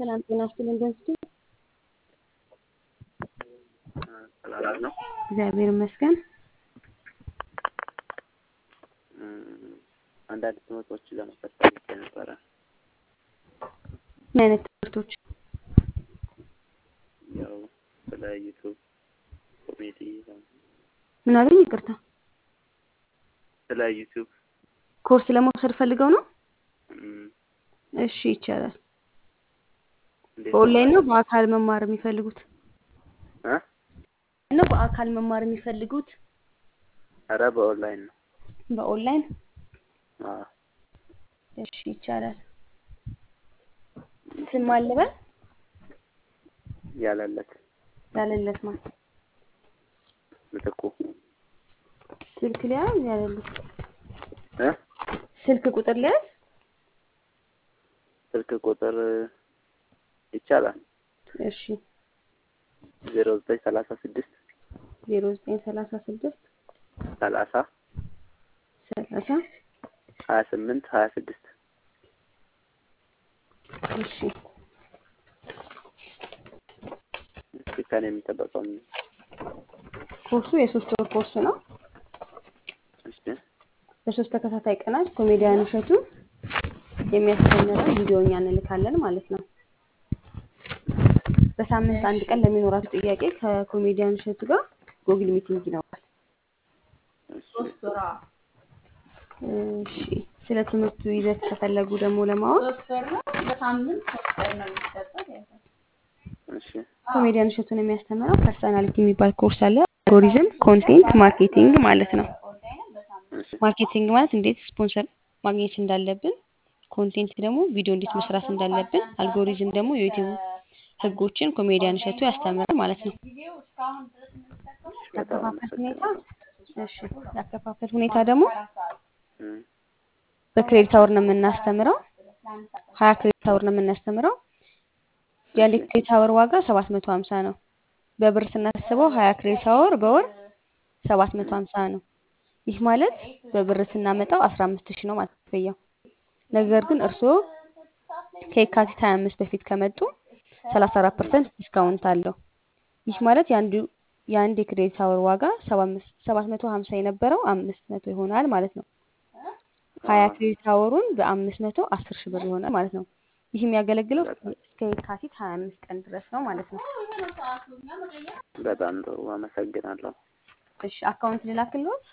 ሰላም ጤና ይስጥልኝ። ደንስቱ ሰላም ነው። እግዚአብሔር ይመስገን። አንዳንድ ትምህርቶችን ለመውሰድ ፈልጌ ነበረ። ምን አይነት ትምህርቶች? ያው ስለ ዩቱብ ኮሜዲ፣ ምን አሉኝ? ይቅርታ። ስለ ዩቱብ ኮርስ ለመውሰድ ፈልገው ነው? እም፣ እሺ ይቻላል። እንዴት በኦንላይን ነው ነው? በአካል መማር የሚፈልጉት? እ? ነው በአካል መማር የሚፈልጉት? ኧረ በኦንላይን ነው። በኦንላይን አዎ። እሺ ይቻላል። ስም አለበል ያለለት ያለለት ማለት ምትኩ ስልክ ሊያዝ ያለለት እ? ስልክ ቁጥር ሊያዝ ስልክ ቁጥር ይቻላል። እሺ ዜሮ ዘጠኝ ሰላሳ ስድስት ዜሮ ዘጠኝ ሰላሳ ስድስት ሰላሳ ሰላሳ ሀያ ስምንት ሀያ ስድስት እሺ እስኪ ከኔ የሚጠበቀው ምን? ኮርሱ የሶስት ወር ኮርስ ነው። እሺ በሶስት ተከታታይ ቀናት ኮሜዲያን እሸቱ የሚያስተምረን ቪዲዮ እኛ እንልካለን ማለት ነው። በሳምንት አንድ ቀን ለሚኖራችሁ ጥያቄ ከኮሜዲያን እሸቱ ጋር ጉግል ሚቲንግ ይኖራል። እሺ እሺ ስለ ትምህርቱ ይዘት ከፈለጉ ደግሞ ለማወቅ እሺ ኮሜዲያን እሸቱን የሚያስተምረው ፐርሰናሊቲ የሚባል ኮርስ አለ። አልጎሪዝም፣ ኮንቴንት ማርኬቲንግ ማለት ነው። እሺ ማርኬቲንግ ማለት እንዴት ስፖንሰር ማግኘት እንዳለብን፣ ኮንቴንት ደግሞ ቪዲዮ እንዴት መስራት እንዳለብን፣ አልጎሪዝም ደግሞ የዩቲዩብ ህጎችን ኮሜዲያን እሸቱ ያስተምራል ማለት ነው። በጣም ያከፋፈል ሁኔታ አመሰግናለሁ። እሺ ያከፋፈል ሁኔታ ደግሞ እም፣ በክሬዲት አወር ነው የምናስተምረው። ሀያ ክሬዲት አወር ነው የምናስተምረው። የአንድ ክሬዲት አወር ዋጋ ሰባት መቶ ሀምሳ ነው። በብር ስናስበው ሀያ ክሬዲት አወር በወር ሰባት መቶ ሀምሳ ነው። ይህ ማለት በብር ስናመጣው አስራ አምስት ሺህ ነው ማለት ክፍያው። ነገር ግን እርስዎ ከየካቲት ሀያ አምስት በፊት ከመጡ ሰላሳ አራት ፐርሰንት ዲስካውንት አለው። ይህ ማለት የአንዱ የአንድ የክሬዲት አወር ዋጋ ሰባት መቶ ሀምሳ የነበረው አምስት መቶ ይሆናል ማለት ነው። ሀያ ክሬዲት አወሩን በአምስት መቶ አስር ሺህ ብር ይሆናል ማለት ነው። ይህ የሚያገለግለው እስከ የካቲት ሀያ አምስት ቀን ድረስ ነው ማለት ነው። በጣም ጥሩ አመሰግናለሁ። እሺ አካውንት ልላክልዎት?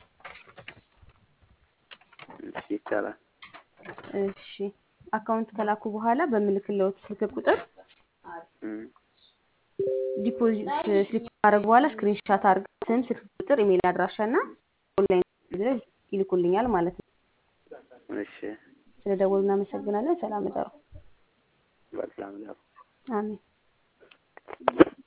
እሺ ይቻላል። እሺ አካውንት ከላኩ በኋላ በምልክልዎት ስልክ ቁጥር እም፣ ዲፖዚት ስሊፕ ካደረጉ በኋላ ስክሪንሻት አድርገው ስም፣ ስልክ ቁጥር፣ ኢሜል አድራሻ እና ኦንላይን ድረስ ይልኩልኛል ማለት ነው። እሺ ስለ ደወሉ እናመሰግናለን። ሰላም እደሩ። በሰላም ነው። አሜን።